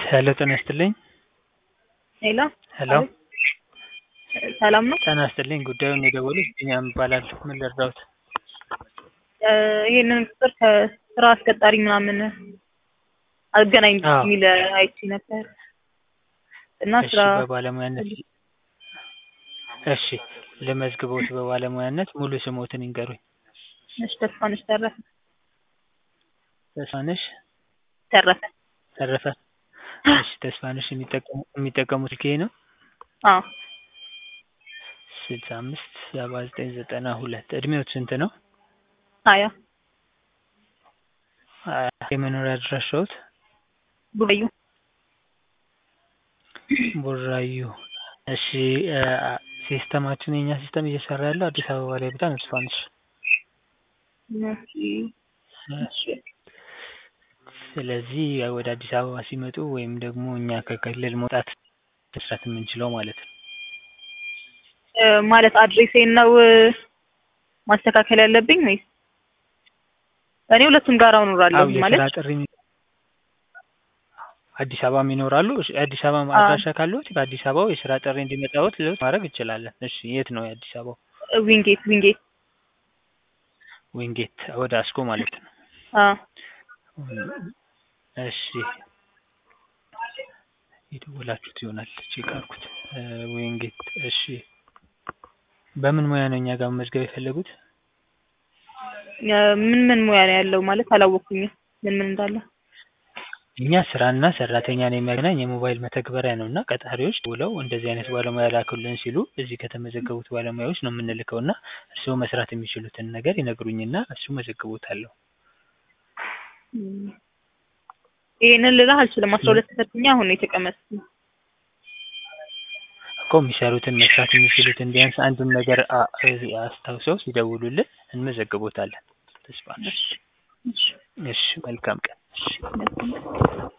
ሄሎ ጤና ይስጥልኝ። ሄሎ ሄሎ ሰላም ነው? ጤና ይስጥልኝ። ጉዳዩን የደወሉት ቢኒያም እባላለሁ። ምን ልርዳዎት? እ ይሄንን ቁጥር ከስራ አስቀጣሪ ምናምን አገናኝ አዎ። የሚል አይቼ ነበር እና እሺ ስራ በባለሙያነት እሺ ልመዝግቦት በባለሙያነት ሙሉ ስሞትን ይንገሩኝ። እሺ ተስፋነሽ ተረፈ ተስፋነሽ ተረፈ ተረፈ። እሺ ተስፋነሽ የሚጠቀሙ የሚጠቀሙት ስልክ ይሄ ነው? አዎ ስልሳ አምስት ሰባ ዘጠኝ ዘጠና ሁለት እድሜዎት ስንት ነው? ሀያ አ የመኖሪያ አድራሻዎት? ቡራዩ ቡራዩ። እሺ እ ሲስተማችን የኛ ሲስተም እየሰራ ያለው አዲስ አበባ ላይ ብቻ ነው ተስፋነሽ። እሺ እሺ ስለዚህ ወደ አዲስ አበባ ሲመጡ ወይም ደግሞ እኛ ከክልል መውጣት መስራት የምንችለው ማለት ነው። እ ማለት አድሬሴን ነው እ ማስተካከል ያለብኝ ወይስ እኔ ሁለቱም ጋር እኖራለሁ አዎ ማለት የስራ ጥሪ አዲስ አበባም ይኖራሉ። እሺ አዲስ አበባ አዎ። አድራሻ ካለዎት በአዲስ አበባው የስራ ጥሪ እንዲመጣዎት ለውጥ ማድረግ እንችላለን። እሺ የት ነው የአዲስ አበባው? ዊንጌት ዊንጌት ዊንጌት ወደ አስኮ ማለት ነው። አዎ እሺ የደወላችሁት ይሆናል ቼክ አድርጉት። እ ዊንጌት እሺ በምን ሙያ ነው እኛ ጋር መመዝገብ የፈለጉት? እ ምን ምን ሙያ ነው ያለው ማለት አላወቅኩኝም ምን ምን እንዳለ እኛ ስራና ሰራተኛን የሚያገናኝ የሞባይል መተግበሪያ ነው እና ቀጣሪዎች ደውለው እንደዚህ አይነት ባለሙያ ላኩልን ሲሉ እዚህ ከተመዘገቡት ባለሙያዎች ነው የምንልከው እና እርስዎ መስራት የሚችሉትን ነገር ይነግሩኝና እሱ መዘግቦታለሁ። እም ይሄንን ልልህ አልችልም አስራ ሁለት ተፈትኜ አሁን ነው የተቀመጥኩት እኮ የሚሰሩትን መስራት የሚችሉትን ቢያንስ አንዱን ነገር አ እ አስታውሰው ሲደውሉልን እንመዘግቦታለን። ተስፋ ነሽ። እሺ እሺ እሺ መልካም ቀን። እሺ መልካም